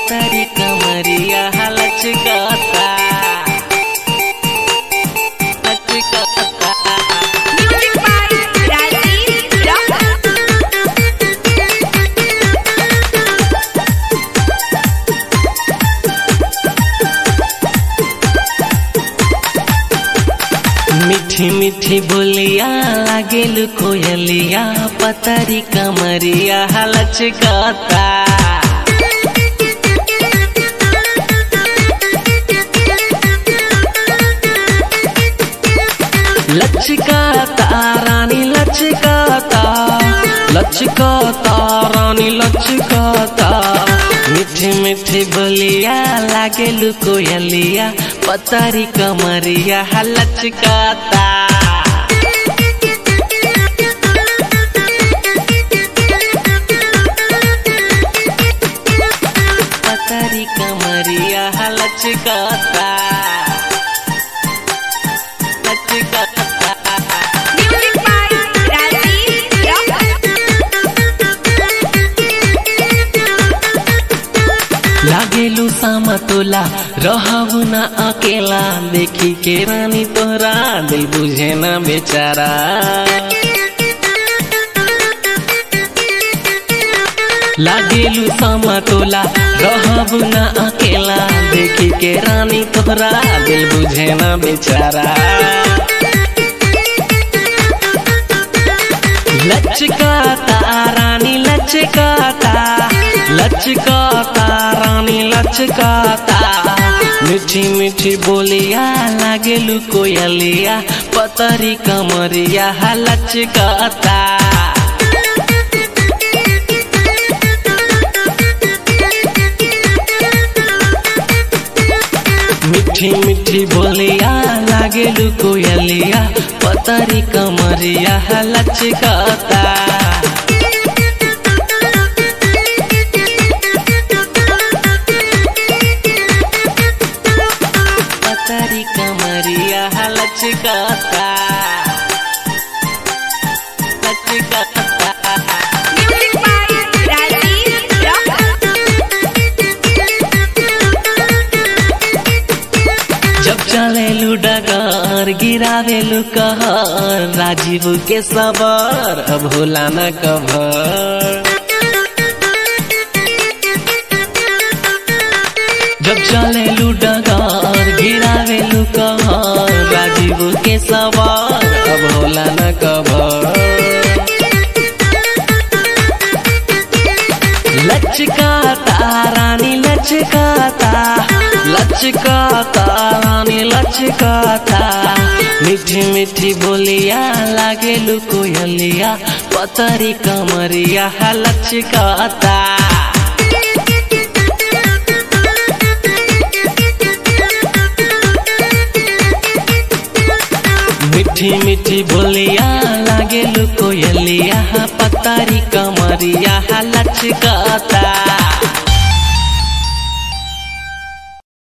पतरी कमरिया लचकाता लचकाता Music by Rajiv Rock. मीठी मीठी बोलिया लागेल कोयलिया पतरी कमरिया लचकाता लचकाता रानी लचकाता लचकाता रानी लचकाता मीठी मीठी बोलिया लागेल कोयलिया पतरी कमरिया लचकाता पतरी कमरिया लचकाता लचकाता Music by Rajiv Rock. लागेलु सामतोला रहबु न अकेला देखी के रानी तोरा दिल बुझे न बेचारा लागेलु सामतोला रहबु न अकेला देखी के रानी तोरा दिल बुझे न बेचारा लचकाता रानी लचकाता लचकाता रानी लचकाता मीठी मीठी बोलिया लागेलु कोयलिया पतरी कमरिया लचकाता मीठी मीठी बोलिया लागेलु कोयलिया पतरी कमरिया लचकाता पतरी कमरिया लचकाता लचकाता Music by Rajiv Rock. जब चलेलु डगर गिरावेलु कहर राजीव के सबर अब होला न कभर जब चलेलु डगर गिरावेलु कहर राजीव के सबर अब होला न कभर लचकाता रानी लचकाता लचकाता रानी लचकाता मीठी मीठी बोलिया लागेलु कोयलिया पतरी कमरिया लचकाता मीठी मीठी बोलिया लागेलु कोयलिया पतरी कमरिया लचकाता